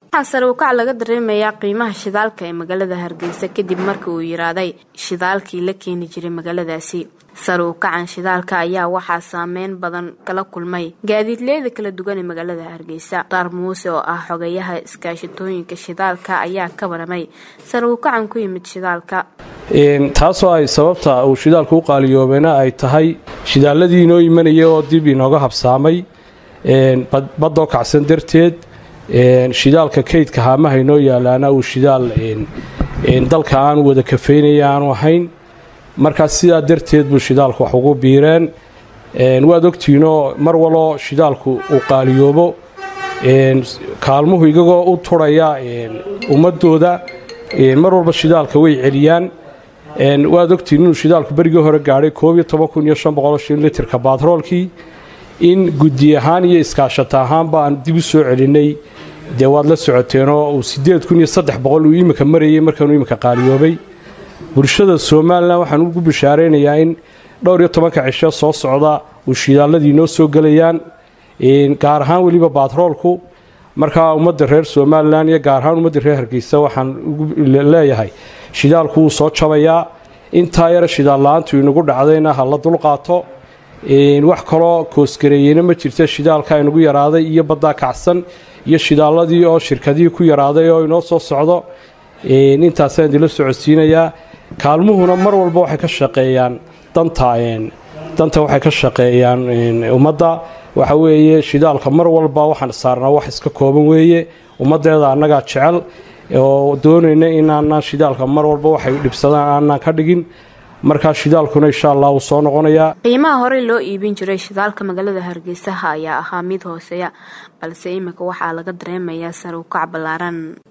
waxaa sare ukac laga dareemayaa qiimaha shidaalka ee magaalada hargeysa kadib markii uu yiraaday shidaalkii la keeni jiray magaaladaasi sare ukacan shidaalka ayaa waxaa saameyn badan kala kulmay gaadiidleyda kala duwan ee magaalada hargeysa daar muuse oo ah xogayaha iskaashatooyinka shidaalka ayaa ka waramay sare ukacan ku yimid shidaalka taasoo ay sababta uu shidaalku u qaaliyoobeena ay tahay shidaaladii inoo imanaya oo dib inooga habsaamay baddoo kacsan darteed shidaalka kaydka haamaha inoo yaalaana uu shidaal dalka aanu wada kafeynaya aanu ahayn markaas sidaa darteed buu shidaalku wax ugu biireen waad ogtihiinoo mar waloo shidaalku uu qaaliyoobo kaalmuhu igagoo u turhaya ummadooda mar walba shidaalka way celiyaan waad ogtihiin inuu shidaalku berigii hore gaadhay litirka baatroolkii in guddi ahaan iyo iskaashata ahaanba aan dib u soo celinay dee waad la socoteenoo uu uu imika marayay markaanuu imika qaaliyoobay bulshada somalilan waxaan ugu bishaaraynayaa in dhowr iyo tobanka cisho soo socda uu shidaaladii noo soo gelayaan gaar ahaan weliba baatroolku markaa ummadda reer somalilan iyo gaar ahaan ummadda reer hargeysa waxaan leeyahay shidaalku wuu soo jabayaa intaa yara shidaal la-aantu inagu dhacdayna ha la dulqaato wax kaloo koosgareeyena ma jirta shidaalka inagu yaraaday iyo baddaa kacsan iyo shidaaladii oo shirkadihii ku yaraaday oo inoo soo socdo intaasaan idinla socodsiinayaa kaalmuhuna mar walba waxay ka shaqeeyaan danta danta waxay ka shaqeeyaan ummadda waxa weeye shidaalka mar walba waxaan saarnaa wax iska kooban weeye ummaddeeda annagaa jecel oo doonayna inaanaan shidaalka mar walba waxay dhibsadaan aanaan ka dhigin markaa shidaalkuna insha allah wuu soo noqonayaa qiimaha horey loo iibin jiray shidaalka magaalada hargeysaha ayaa ahaa mid hooseeya balse imika waxaa laga dareemayaa sare ukac ballaaran